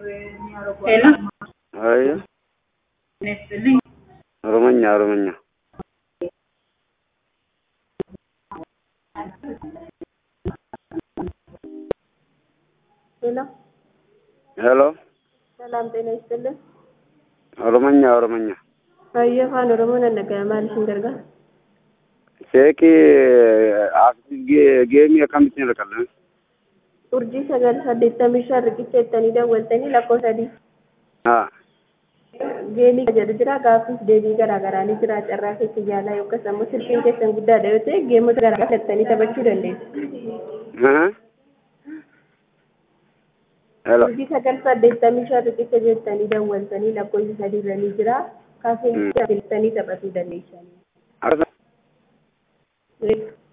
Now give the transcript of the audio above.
Hello. Ayyo, Nestlé. Oromonya, Oromonya. ሄሎ ሄሎ፣ ሰላም ጤና ይስጥልን። ኦሮሞኛ፣ ኦሮሞኛ። Hayyee afaan Oromoo nan dhaga'ama. Maal isin gargaara? Sheekii geemii akkamittiin rakkallan? Urjii sagal saddeettamii shan riqicha jettanii daawwaltanii lakkoo sadii. Haa, Geemii jedhu jira. Gaaffiif deebii garaa garaa ni jira. Carraa keessa yaalaa yookaan immoo silkiin keessan guddaadha yoo ta'e geemota garaa garaa filattanii taphachuu dandeessu. haa? Hello, Urjii sagal saddeettamii shan riqicha jettanii daawwaltanii lakkoofsi sadii irra ni jira. Kaafee filattanii taphachuu dandeessu. akkasuma Beeku.